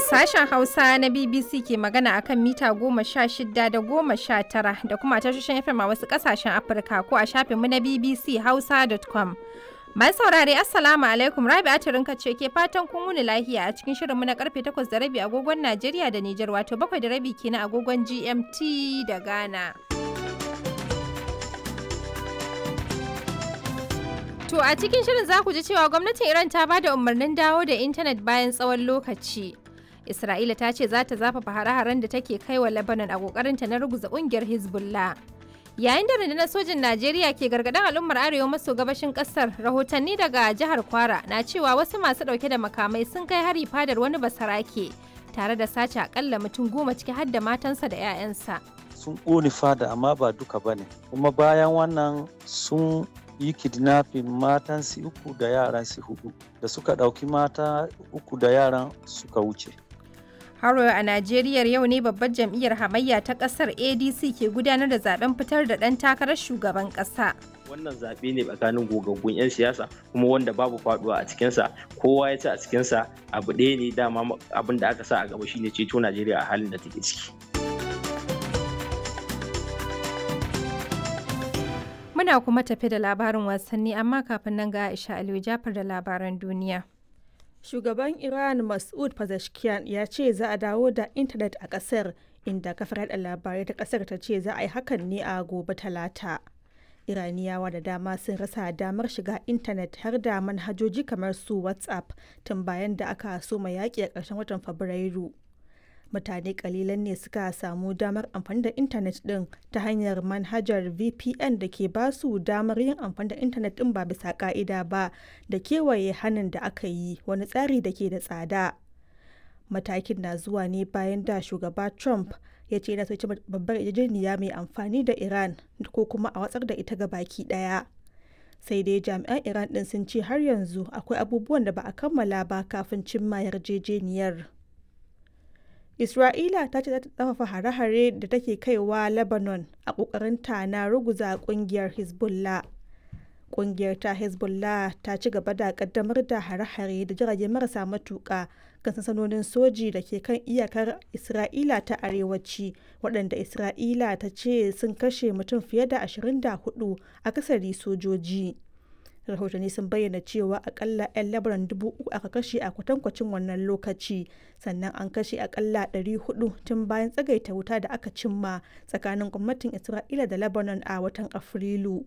Sashen Hausa na BBC ke magana akan mita goma sha shida da goma sha tara da kuma tashoshin FM a wasu ƙasashen Afirka ko a shafinmu na BBC Hausa.com. Mai saurare Assalamu alaikum Rabi Atirinka ce ke fatan kun wuni lahiya a cikin shirinmu na karfe 8 da rabi agogon Najeriya da Nijar wato 7 da rabi kenan agogon GMT da Ghana. To a cikin shirin za ku ji cewa gwamnatin Iran ta ba da umarnin dawo da intanet bayan tsawon lokaci. Isra'ila ta ce za ta zafafa hare-haren da take kai wa Lebanon a kokarinta na ruguza kungiyar Hezbollah. Yayin da rundunar sojin Najeriya ke gargaɗin al'ummar arewa maso gabashin ƙasar, rahotanni daga jihar Kwara na cewa wasu masu ɗauke da makamai sun kai hari fadar wani basarake tare da sace akalla mutum goma ciki har da matansa da 'ya'yansa. Sun ƙone fada amma ba duka ba ne, kuma bayan wannan sun yi kidnapping matan su uku da yaran su hudu da suka ɗauki mata uku da yaran suka wuce. Haro a Najeriya yau ne babbar jam'iyyar hamayya ta kasar ADC ke gudanar da zaben fitar da ɗan takarar shugaban ƙasa. Wannan zaɓe ne tsakanin gogaggun 'yan siyasa kuma wanda babu faduwa a cikinsa kowa ya ci a cikinsa abu ɗaya ne dama abin da aka sa a gaba shine ceto Najeriya a halin da take ciki. Muna kuma tafi da labarin wasanni amma kafin nan ga Aisha Aliyu Jafar da labaran duniya. Shugaban Iran Mas'ud Pezeshkian ya ce za a dawo da intanet a ƙasar inda kafar yada labarai ta ƙasar ta ce za a yi hakan ne a gobe talata. Iraniyawa da dama sun rasa damar shiga intanet har da manhajoji kamar su WhatsApp tun bayan da aka soma yaƙi a ƙarshen watan Fabrairu. mutane kalilan ne suka samu damar amfani da intanet din ta hanyar manhajar vpn da ke ba su damar yin amfani da intanet din ba bisa ka'ida ba da kewaye hannun da aka yi wani tsari da ke da tsada matakin na zuwa ne bayan da shugaba trump ya ce yana soci babbar yarjejeniya mai amfani da iran ko kuma a watsar da ita ga baki daya sai dai jami'an iran din sun ce har yanzu akwai abubuwan da ba a kammala ba kafin cimma yarjejeniyar Isra'ila ta ce za ta tsafafa hare-hare da take kaiwa Lebanon a ƙoƙarinta na ruguza ƙungiyar Hezbollah. Ƙungiyar ta Hezbollah ta ci gaba da ƙaddamar da hare-hare da jirage marasa matuƙa kan sansanonin soji da ke kan iyakar Isra'ila ta arewaci waɗanda Isra'ila ta ce sun kashe mutum fiye da 24 akasari sojoji. rahotanni sun bayyana cewa akalla 'yan labaran dubu uku aka kashe a kwatankwacin wannan lokaci sannan an kashe akalla 400 tun bayan tsagaita wuta da aka cimma tsakanin gwamnatin isra'ila da lebanon a watan afrilu